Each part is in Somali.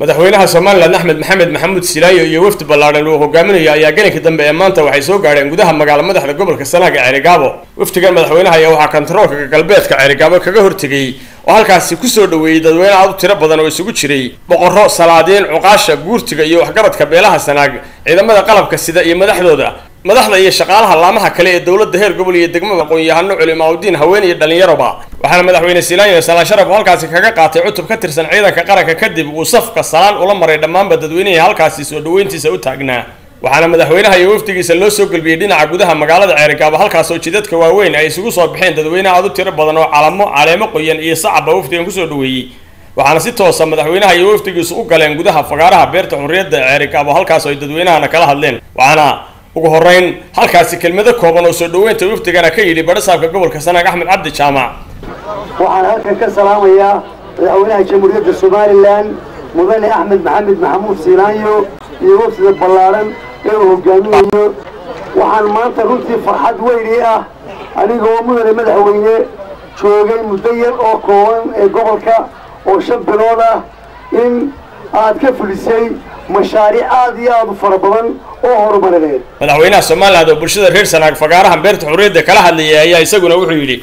madaxweynaha somalilan axmed maxamed maxamuud silaayo iyo wafdi ballaadhan uu hogaaminayo ayaa gelinka dambe ee maanta waxay soo gaadheen gudaha magaala madaxda gobolka sanaag ee cerigaabo wafdigan madaxweynaha ayaa waxaa kontaroolka galbeedka cerigaabo kaga hortegay oo halkaasi kusoo dhaweeyey dadweyne aad u tiro badan oo isugu jiray boqorro salaadiin cuqaasha guurtiga iyo waxgaradka beelaha sanaag ciidamada qalabka sida iyo madaxdooda madaxda iyo shaqaalaha laamaha kale ee dowladda heer gobol iyo degmada aqoon-yahano culimaauddiin haween iyo dhallinyaroba waxaana madaxweyne silaayo salaan sharaf oo halkaasi kaga qaatay cutub ka tirsan ciidanka qaranka kadib uu safka salaan ula maray dhammaanba dadweynihii halkaasi soo dhaweyntiisa u taagnaa waxaana madaxweynaha iyo wafdigiisa loo soo gelbiyey dhinaca gudaha magaalada ceerigaabo halkaas oo jidadka waaweyn ay isugu soo baxeen dadweyne aad u tiro badan oo calamo caleemo qoyan iyo sacabba wafdigan kusoo dhaweeyey waxaana si toosa madaxweynaha iyo wafdigiisu u galeen gudaha fagaaraha beerta xurriyadda ee ceerigaabo halkaas oo ay dadweynahana kala hadleen waxaana ugu horeyn halkaasi kelmado kooban oo soo dhaweynta wafdigana ka yidhi badhasaabka gobolka sanaag axmed cabdi jaamac waxaan halkan ka salaamayaa madaxweynaha jamhuuriyadda somalilan mudane axmed maxamed maxamuud siinaanyo iyo wafdida ballaadhan ee uu hogaaminayo waxaan maanta runtii farxad weyni ah anigoo mudane madaxweyne joogay muddo yar oo kooban ee gobolka oo shan bilood ah in aad ka fulisay mashaariic aad iyo aad u fara badan oo horumarineed madaxweynaha somaliland oo bulshada reer sanaag fagaaraha beerta xurriyadda kala hadlayay ayaa isaguna wuxuu yidhi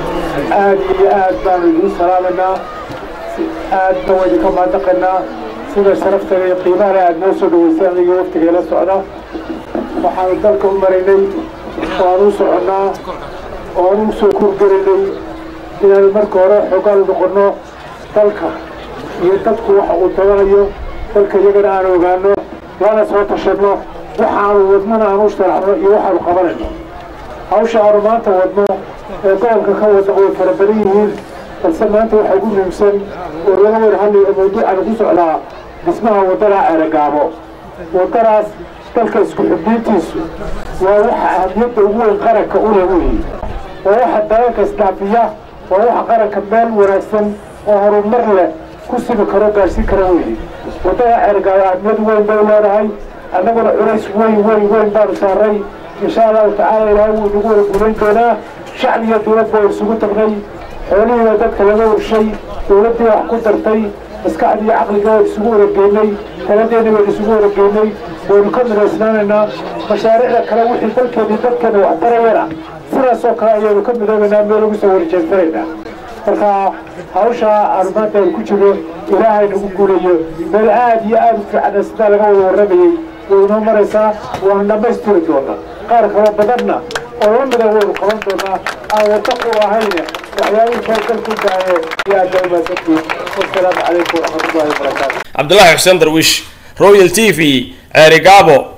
aad iyo aad baanu idiin salaamaynaa aadna waa idinka maadaqaynaa sida sharaftaga iyo qiimahana aad noo soo dhaweysay aniga waftigeela socda waxaanu dalka u maraynay waan u soconnaa oan u soo kurgaraynay inaanu marka hore xoogaal noqonno dalka iyo dadku waxa uu tabanayo dalka iyagana aan ogaano lana soo tashanno waxaanu wadnana aan u sharaxno iyo waxaanu qabanayno hawsha aanu maanta wadno ee gobolka ka wadna way fara badan yihiin balse maanta waxaa ugu muhiimsan oo laga wada hadlayo mawduucanu ku socdaa dhismaha waddada ceeragaabo waddadaas dalka isku xubniintiisu waa waxa ahmiyadda ugu weyn qaranka u leh weeye waa waxa dalalka isdhaafiya waa waxa qaranka meel wanaagsan oo horumar leh ku simi karo gaadhsiin kara weeye waddada ceergaabo ahmiyad weyn bay leedahay annaguna culays weyn weyn weyn baanu saaray insha allahu tacaala ilaahay wuu nagu wada guulayn doonaa shacbi iyo dowlad baa isugu tagnay xoolihiiba dadka laga warshay dowladdii wax ku dartay maskaxdii caqliga waan isugu warageynay taladeena waan isugu warageynay waynu ka midaysnaanaynaa mashaariicda kale wixii dalkeedii dadkeena wax tarayana sidaasoo kale ayaynu ka midoobaynaa meel ugu soo warjeensanaynaa marka hawsha aanu maanta aynu ku jirno ilaahay nagu guulayo meel aad iyo aad u fiicana sidaa laga wada warramayey way inoo maraysaa waanu dhammaystiri doonaa qaar kaloo badanna oo la mida waynu qaban doonaa aan wadda ku ahayne waxyaabihii kale dalku daaye iyo aadda umaasantiin wasalaamu calaykum waraxmatullahi wabarakaatu cabdulaahi xuseen darwiish royal t v ceerigaabo